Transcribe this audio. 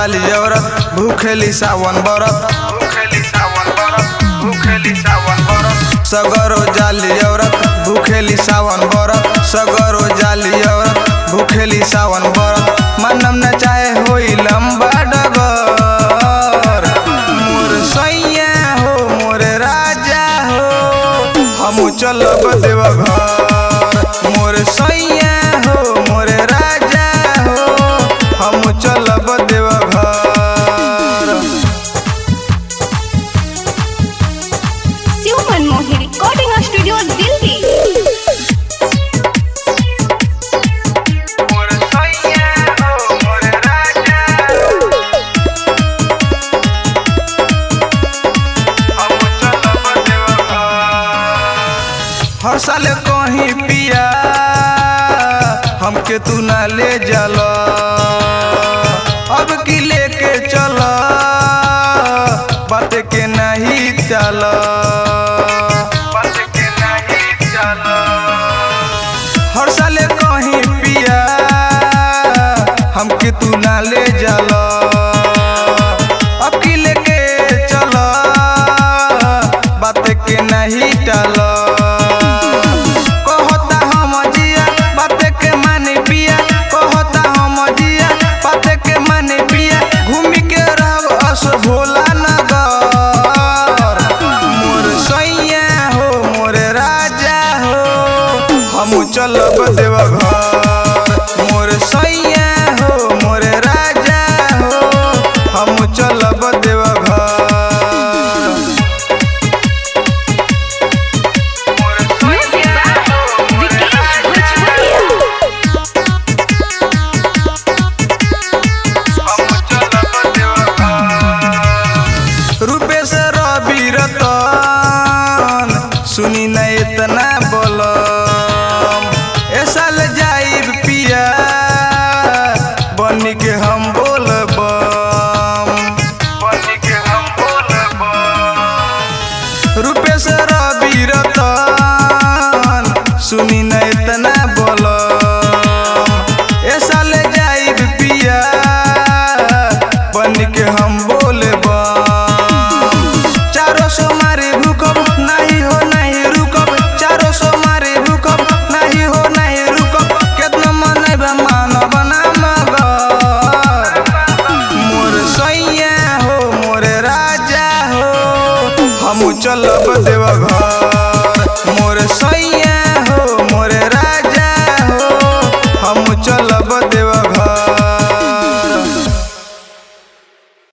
जाली औरत भूखेली सावन बरत भूखेली सावन बरत भूखेली सावन बरत सगरो जाली औरत भूखेली सावन बरत सगरो जाली औरत भूखेली सावन बरत मनम न चाहे होई लंबा डगर मोर सैया हो मोर राजा हो हम चलब देवघर मोर सैया हो मोर राजा हो हम चलब देवघर शिव मनमोही रिकॉर्डिंग स्टूडियो दिल्ली मोर सैया हो मोर राजा हम चलब देवघर हर साल कहीं पिया हमके तू ना ले जल अब की लेके चल बात के नहीं चल बात के नहीं चल हर साल कहीं पिया हमके तू ना ले जल अब की लेके चल बात के नहीं टल कहता हम जिया बात के माने पिया कहता हम जिया बात के माने पिया घूम के रहब अस भोला नगर मोर सैया हो मोर राजा हो हम चलब देवघर मोर सैया हो मोर राजा हो हम चलब देवघर म्यूजिक बाय विकेश भोजपुरिया रूपेश रवि रतन सुनी न इतना बोलम ए साल जाइब पिया बन के हम बोलबम बन के हम बोलबम रूपेश रवि रतन सुनी न इतना बोलम ए साल जाइब पिया बन के हम बोलबम चारो सो मारे भूकब नहीं हो नहीं रुकब चारो सो मारे भूकब नहीं हो नहीं रुकब केतना मन मानब ना मगर मोर सैया हो मोर राजा हो हम चलब देवघर मोर सैया हो मोर राजा हो हम चलब देवघर